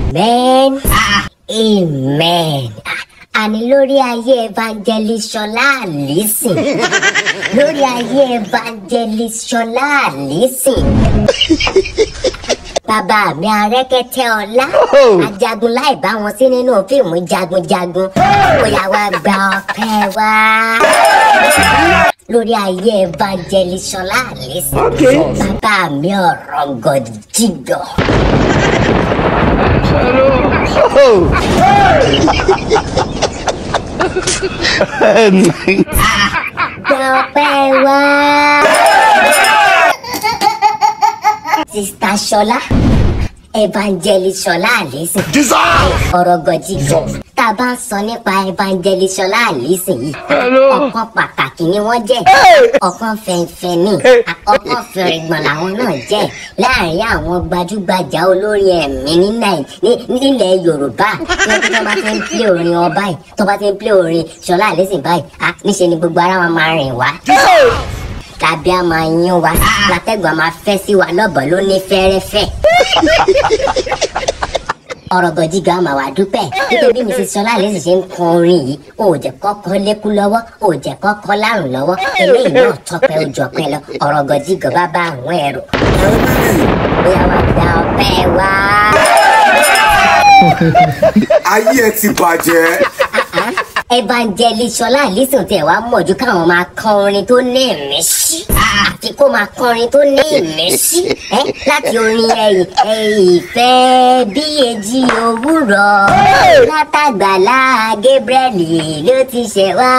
amen amen àní lórí ayé evangelist ṣọlá àlísìn lórí ayé evangelist ṣọlá àlísìn bàbá mi arẹ́kẹ́tẹ́ ọlá ajagun láì bá wọn sí nínú fíìmù jagunjagun bóyá wá gba ọpẹ́ wá lórí ayé evangelist ṣọlá àlísìn bàbá mi ọ̀rọ̀ gọ̀dìjìgọ̀. gba ọpẹ́ wá. sista ṣọlá evangelist ṣọlá àlísìn ọ̀rọ̀ gọ̀jìgọ̀ tá a bá ń sọ nípa evangelist ṣọlá àlísìn yìí ọ̀kan pàtàkì ni wọ́n jẹ́ ọ̀kan fẹ̀ǹfẹ̀ ni ọ̀kan fẹ̀rẹ̀gbọ̀n làwọn náà jẹ́ láàrin àwọn gbajúgbajà olórin ẹ̀mí ní Nàì- ní- nílẹ̀ Yorùbá tí wọ́n tó bá ti ń plé orin wọn báyìí tó bá ti ń plé orin ṣọlá àlísìn báyìí ah, níṣe ni gbogbo ara wọn máa rìn wá tàbí a máa yín wa látẹ̀gbọ́n máa fẹ́ sí wa lọ́bọ̀ ló ní fẹ́rẹ́fẹ́. ọ̀rọ̀ gọ̀jígà máa wà dúpẹ́ nítorí bí mrs sọlá lẹ́sìn ṣe ń kọ orin yìí ó jẹ́ kọ́kọ́ lékú lọ́wọ́ ó jẹ́ kọ́kọ́ lárùn lọ́wọ́ eléyìí náà tọpẹ́ ojú ọpẹ́ lọ ọ̀rọ̀ gọ̀jígà bá bá àwọn ẹ̀rọ. bóyá wàá gba ọpẹ́ wá. ayé ẹ ti bàjẹ́. evangelist sọlá àlísùn tẹ wá mọ̀jú káwọn máa kọ orin tó ní ìmísí àfi kó máa kọ orin tó ní ìmísí ẹ láti orin ẹyìn ìfẹ́ bí èjì òwúrọ̀ látàgbàlá Gabriel ló ti ṣẹ̀ wá.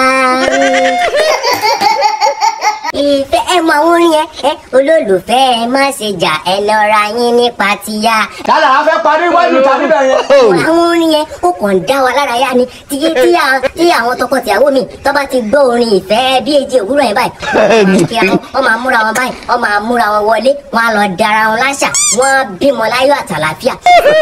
ìfẹ́ ẹ mọ àwọn orin yẹn ẹ olólùfẹ́ ẹ má ṣe jà ẹ lọ́ra yín nípa tìyà kálá a fẹ́ parí wájú ta níbẹ̀ yẹn. àwọn orin yẹn ó kàn dá wa lára yá ni tí tí à- tí àwọn tọkọtìyàwó mi tó bá ti gbọ́ orin ìfẹ́ bí èjì òwúrọ̀ yẹn báyìí wọ́n kí àwọn wọ́n máa múra wọn báyìí wọ́n máa múra wọn wọlé wọ́n á lọ dára wọn láṣà wọ́n á bímọ láyọ̀ àtàlàfíà.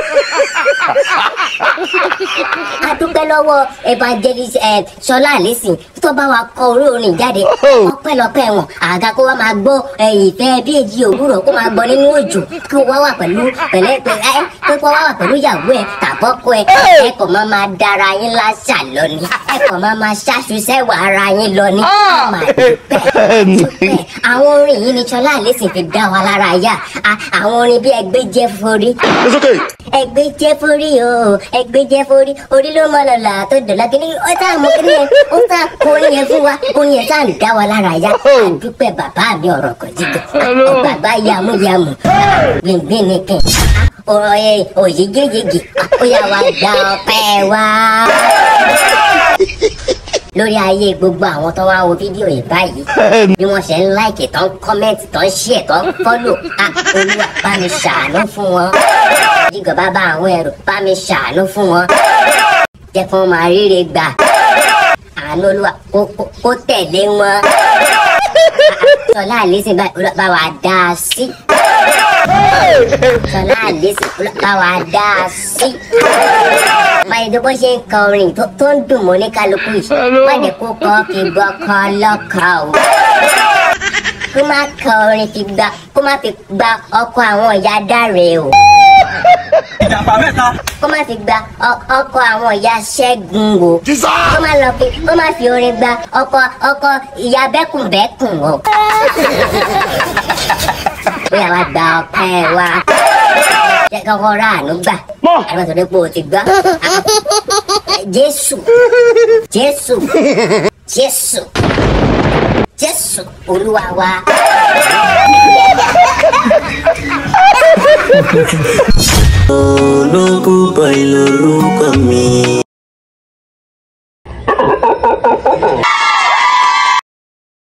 a dúpẹ́ lọ́wọ́ evangelist ẹ̀ ṣọlá àlẹ́sìn tó bá wa kọ orí orin jáde ọpẹ́lọpẹ́ wọn àga kó wa máa gbọ́ ẹ̀, ìfẹ́ bí èjì òwúrọ̀ kó máa gbọ́ nínú òjò kí wọ́n wá wà pẹ̀lú pẹ̀lẹ́ pẹ̀ ẹ́ pé kó wá wà pẹ̀lú ìyàwó ẹ̀ tàbọ́kọ ẹ̀ ẹ kò máa máa dára yín láṣà lọ ni ẹ kò máa máa ṣàṣùṣẹ́ wà ara yín lọ ni Mà dúpẹ́, dúpẹ́. àwọn orin yìí ni ṣọlá àlẹ́sìn fi dá wa lára yá A- àwọn orin bí ẹgbẹ́ jẹ́ forí ẹgbẹ́ jẹ́ forí o ẹgbẹ́ jẹ́ forí orí ló mọ lọ́la tó dọ̀la kí ni ó tá mú kí ni yẹn ó tá kó orin yẹn fún wa orin yẹn tá ń dá wa lára yá àdúpẹ́ bàbá mi ọ̀rọ̀ kò jíjọ bàbá yamuyamu gbìngbìn ni kìn ọ̀rọ̀ yẹn òyìngíyìngì ó yà wá gba ọpẹ́ wá lórí ayé gbogbo àwọn tó wá wo fídíò yìí báyìí bí wọ́n ṣe ń láìkì tó ń kọ́mẹ́ǹtì tó ń ṣíẹ̀ tó ń fọ́lò á olúwa bá mi ṣàánú fún wọn jígọ̀ bá bá àwọn ẹrù bá mi ṣàánú fún wọn jẹ́ kí wọ́n máa ríre gbà àánú olúwa kó kó- kó tẹ̀lé wọn sọlá àlẹ́sìn báyìí olúwa bá wa dá a sí sọlá àlẹ́sìn olúwa bá wa dá a sí báyìí tó bó ṣe ń kọ orin tó tó ń dùn mọ́ ní kálukú yìí má jẹ́ kó kọ́ fi gbọ́ kọ́ lọ́kọ̀ o kó má kọ orin fi gba kó má fi gba ọkọ àwọn ìyá dáre o ìjàmbá mẹ́ta. kó má fi gba ọ- ọkọ àwọn ìyá ṣẹ́gun o kó má lọ fi kó má fi orin gba ọkọ ọkọ ìyá bẹ́kùnbẹ́kùn o bóyá wá gba ọpẹ́ wa jẹ́ kọ́kọ́ rà àánú gbà àwọn tó dé pé o ti gbọ́ jésù jésù jésù jésù olúwa wa.